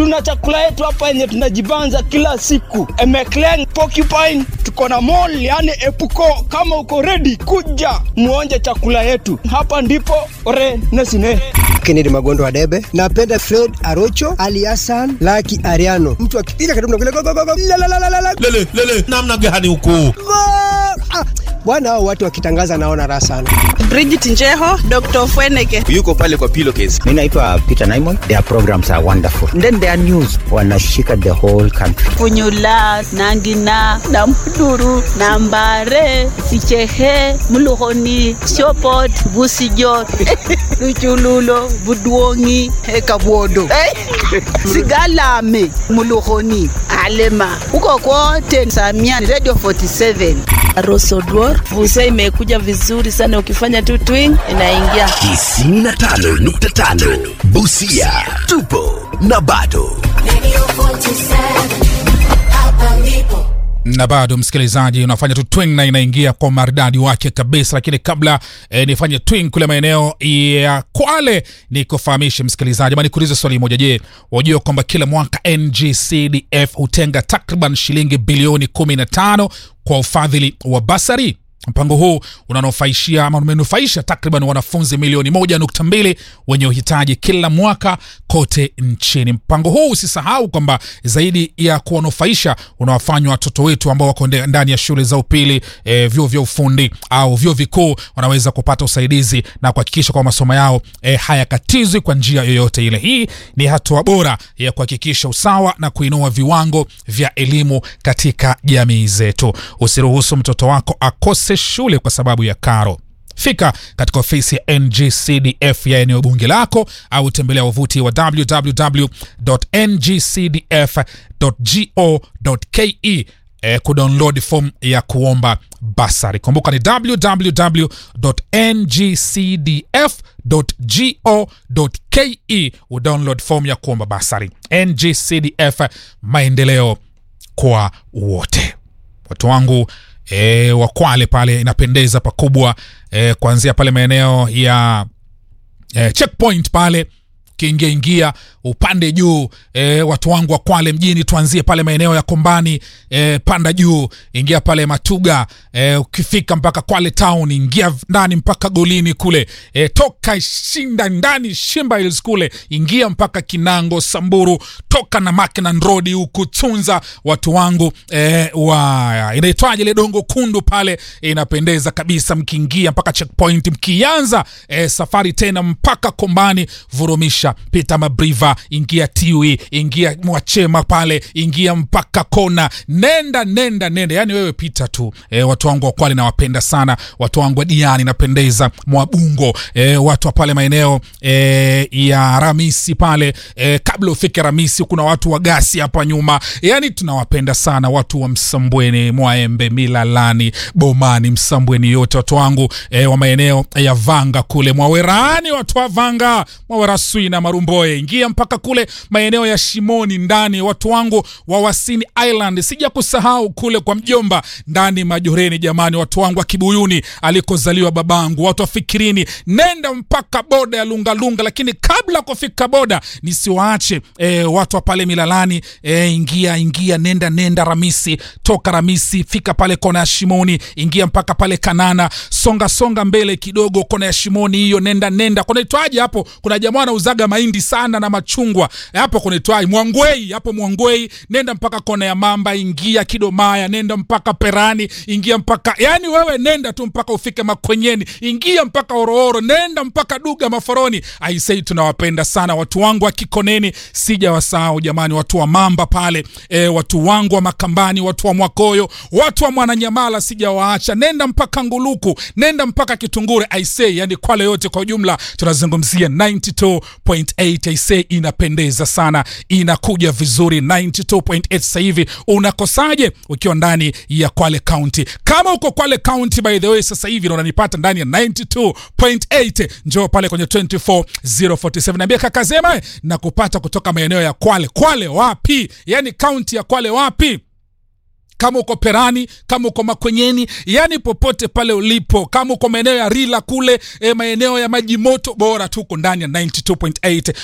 tuna chakula yetu hapa yenye tunajibanza kila siku. Emekleng, Porcupine, tuko na mall yani Epuko. Kama uko ready, kuja muonje chakula yetu hapa, ndipo ore nesine Kennedy Magondo wa Debe. Napenda Fred Arocho, Ali Hassan, Lucky Ariano. Mtu akipiga karibu na kule go go go go. La la la la la. la. lele lele namna gani huku Go! Ah, bwana hao watu wakitangaza naona raha sana. Bridget Njeho, Dr. Fweneke. yuko pale kwa pillowcase Mi naitwa Peter Naimon. Their programs are wonderful. Then their news wanashika the whole country. Punyula, Nangina, Namuduru, Nambare, Sichehe, Muluhoni, Shopot, Busijo, Luchululo, Budwongi, Kabwodo. Sigalame, Muluhoni, Alema. Huko kote Samia Radio 47. Rosodwar, Busa imekuja vizuri sana ukifanya tu twing inaingia. 95.5 Busia tupo na bado na bado msikilizaji unafanya tu twing na inaingia kwa maridadi wake kabisa lakini kabla eh, nifanye twing kule maeneo ya kwale nikufahamishe msikilizaji ama nikuulize swali moja je wajua kwamba kila mwaka ngcdf hutenga takriban shilingi bilioni 15 kwa ufadhili wa basari mpango huu unanufaishia ama umenufaisha takriban wanafunzi milioni moja nukta mbili wenye uhitaji kila mwaka kote nchini mpango huu usisahau kwamba zaidi ya kuwanufaisha unawafanywa watoto wetu ambao wako nde- ndani ya shule za upili e, vyuo vya ufundi au vyuo vikuu wanaweza kupata usaidizi na kuhakikisha kwamba masomo yao e, hayakatizwi kwa njia yoyote ile hii ni hatua bora ya kuhakikisha usawa na kuinua viwango vya elimu katika jamii zetu usiruhusu mtoto wako akose shule kwa sababu ya karo fika katika ofisi ya ngcdf ya eneo bunge lako au tembelea wavuti wa www.ngcdf.go.ke eh, kudownload form ya kuomba basari kumbuka ni www.ngcdf.go.ke udownload form ya kuomba basari ngcdf maendeleo kwa wote watu wangu e, wakwale pale inapendeza pakubwa e, kuanzia pale maeneo ya e, checkpoint pale ukiingia ingia upande juu e, watu wangu wa kwale mjini tuanzie pale maeneo ya kombani e, panda juu ingia pale matuga e, ukifika mpaka kwale town ingia ndani mpaka golini kule e, toka shinda ndani shimba hills kule ingia mpaka kinango samburu toka na Mackinnon road huku tunza watu wangu e, wa inaitwaje ile dongo kundu pale inapendeza kabisa mkiingia mpaka checkpoint mkianza e, safari tena mpaka kombani vurumisha pita mabriva ingia tiwi ingia mwachema pale ingia mpaka kona nenda nenda nenda yani wewe pita tu e, watu wangu wa kwale nawapenda sana watu wangu wa diani napendeza mwabungo e, watu wa pale maeneo e, ya ramisi pale e, kabla ufike ramisi kuna watu wa gasi hapa nyuma yani tunawapenda sana watu wa msambweni mwaembe milalani bomani msambweni yote watu wangu e, wa maeneo ya vanga kule mwawerani watu wa vanga mwawerasui na marumboe ingia mpaka kule maeneo ya shimoni ndani watu wangu wa wasini island sija kusahau kule kwa mjomba ndani majoreni jamani watu wangu wa kibuyuni alikozaliwa babangu watu wa fikirini nenda mpaka boda ya lungalunga lakini kabla kufika boda nisiwaache e, watu wa pale milalani e, ingia ingia nenda nenda ramisi toka ramisi fika pale kona ya shimoni ingia mpaka pale kanana songa songa mbele kidogo kona ya shimoni hiyo nenda nenda kunaitwaje hapo kuna jamaa anauzaga mahindi sana na machungwa E, hapo kunaitwaje mwangwei hapo mwangwei nenda mpaka kona ya mamba ingia kidomaya nenda mpaka perani ingia mpaka yani wewe nenda tu mpaka ufike makwenyeni ingia mpaka orooro nenda mpaka duga maforoni aisei tunawapenda sana watu wangu wa kikoneni sija wasahau jamani watu wa mamba pale e, watu wangu wa makambani watu wa mwakoyo watu wa mwananyamala sijawaacha nenda mpaka nguluku nenda mpaka kitungure aisei yani kwale yote kwa ujumla tunazungumzia 92.8 aisei inapendeza sana inakuja vizuri 92.8 sasa hivi unakosaje ukiwa ndani ya kwale county kama uko kwale county by the way sasa hivi na unanipata ndani ya 92.8 njoo pale kwenye 24047 naambia kaka zema na kupata kutoka maeneo ya kwale kwale wapi yani kaunti ya kwale wapi kama uko perani kama uko makwenyeni yani popote pale ulipo kama uko maeneo ya rila kule e, maeneo ya maji moto bora tuko ndani ya 92.8